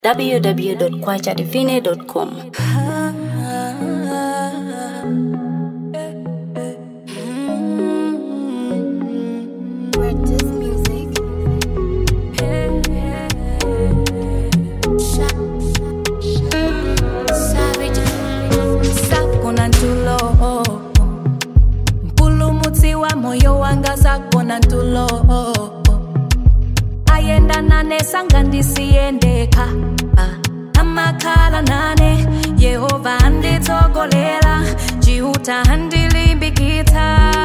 www.kwachadivine.com. sakona ntulo mpulumutsi wa moyo wanga sakona ntulo ayenda nane sanga ndisiyendeka amakhala nane yehova anditsogolera jiuta andilimbikitsa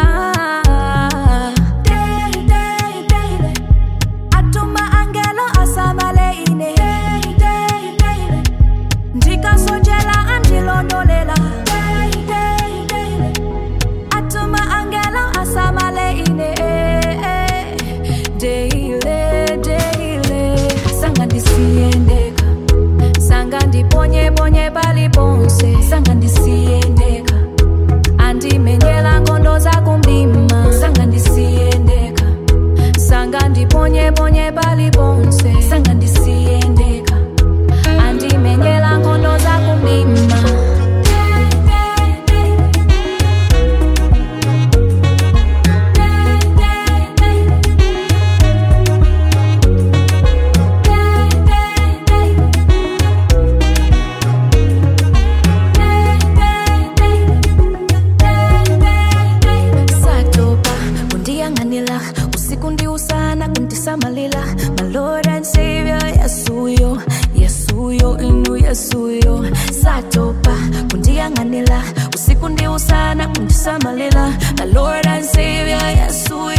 Daily, daily, daily. atuma angelo asamale ine Daily, daily, daily ndikasojela andilondolela Daily, daily, daily. atuma angelo asamale ine deile deile sanga ndisiyendeka sanga ndiponyeponye paliponse sanga ndisiyendeka andimenyela ngondo zakumdima sanga ndisiyendeka sanga ndiponyeponye paliponse sanga ndisiyendeka andimenyela ngondo zakumdima satopa kundiyang'anila usiku ndi usana kundisamalila my lord and savior yesuyo yesuyo inu yesuyo satopa kundiyang'anila usiku ndi usana kundisamalila my lord and savior yesuyo